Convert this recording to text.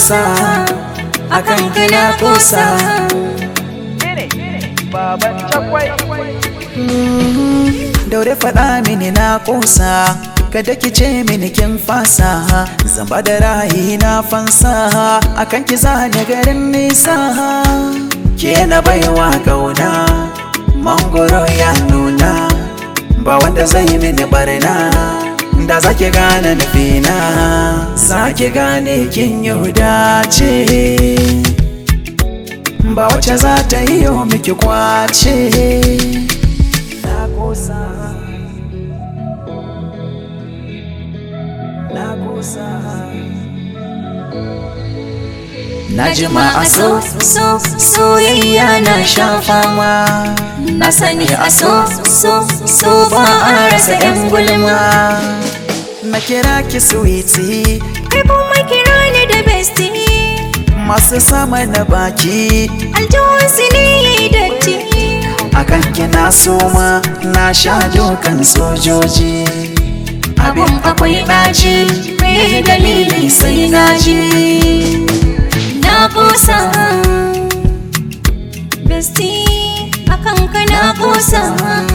kusa akan kana kusa baban cakwai daure faɗa mini na kusa kada ki ce mini kin fasa zamba da rayi na fansa akan ki zane garin nisa ke na baiwa gauna mangoro ya nuna ba wanda zai mini barna da za ki gane nufina za ki gane kin yahuda ce ba wacce za ta yi yau miki kwace na kosa na kosa na jima a so so soyayya na shafawa na sani a so so so ba a rasa yan gulma na kira ki sweetie kai kuma kira ni da bestie masu sama na baki aljihunsu ne ya yi datti akan kina soma na sha dokan sojoji abin akwai ɗaci mai dalili sai na ji na kusa bestie akan ka na kusa